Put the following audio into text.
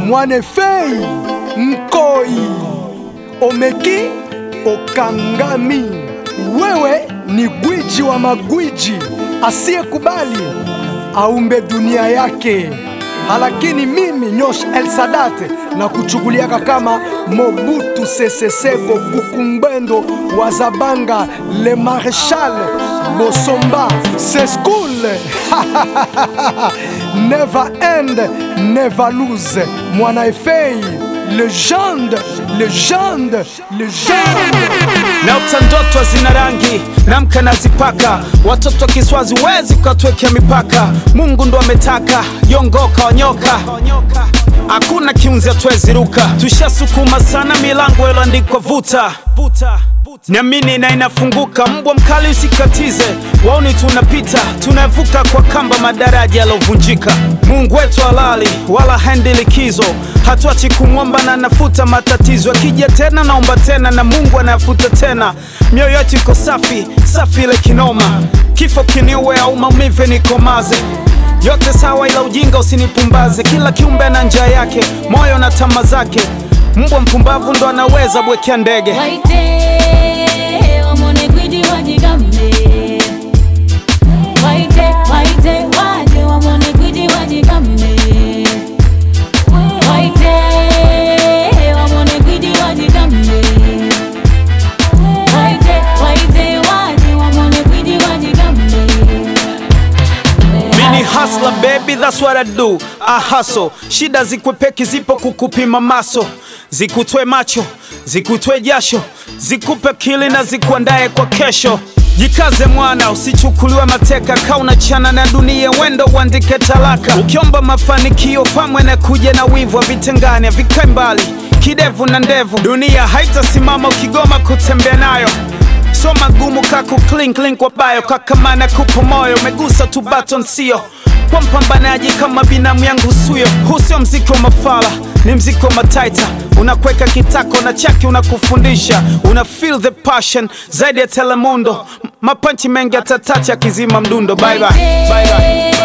Mwanefei Nkoi Omeki Okangami, wewe ni gwiji wa magwiji asiyekubali aumbe dunia yake, halakini mimi Nyosh El Sadat na kuchukuliaka kama Mobutu Sese Seko Kukumbendo wa Zabanga Le Marechal Bosomba Seskul Never end, never lose. Mwana Efei, legende, legende, legende. Naota ndoto zina rangi namka nazipaka, watoto wa Kiswazi wezi ukatwekea mipaka. Mungu ndo ametaka yongoka wanyoka, hakuna kiunzi atwezi ruka. Tushasukuma sana milango iloandikwa vuta Niamini na inafunguka, mbwa mkali usikatize, waoni tunapita, tunavuka kwa kamba madaraja yalovunjika. Mungu wetu halali wala haendi likizo, hatuachi kumwomba na nafuta matatizo. Akija tena naomba tena na Mungu anayafuta tena. Mioyo yetu iko safi safi ile kinoma, kifo kiniue au maumivu nikomaze yote sawa, ila ujinga usinipumbaze. Kila kiumbe ana njia yake, moyo na tama zake. Mbwa mpumbavu ndo anaweza bwekea ndege. Waite wamone gwiji wajigambe. Waite waite waje wamone gwiji wajigambe. Waite wamone gwiji wajigambe. Waite waite waje wamone gwiji wajigambe. Mini hustler baby, that's what I do. I hustle. Shida zikwepeki zipo kukupima maso, zikutwe macho, zikutwe jasho, zikupe kili na zikuandae kwa kesho. Jikaze mwana, usichukuliwe mateka, kaa unachana na dunia, wendo uandike talaka. Ukiomba mafanikio pamwe na kuja na wivu, havitengani havikae mbali, kidevu na ndevu. Dunia haitasimama ukigoma kutembea nayo so magumu kaku clink link kwa bayo kakamana kupo moyo umegusa tu baton sio kwa mpambanaji kama binamu yangu suyo huu sio mziki wa mafala ni mziki wa mataita unakweka kitako na chaki unakufundisha una feel the passion zaidi ya telemundo M- mapanchi mengi atatacha akizima mdundo bye bye. Bye bye.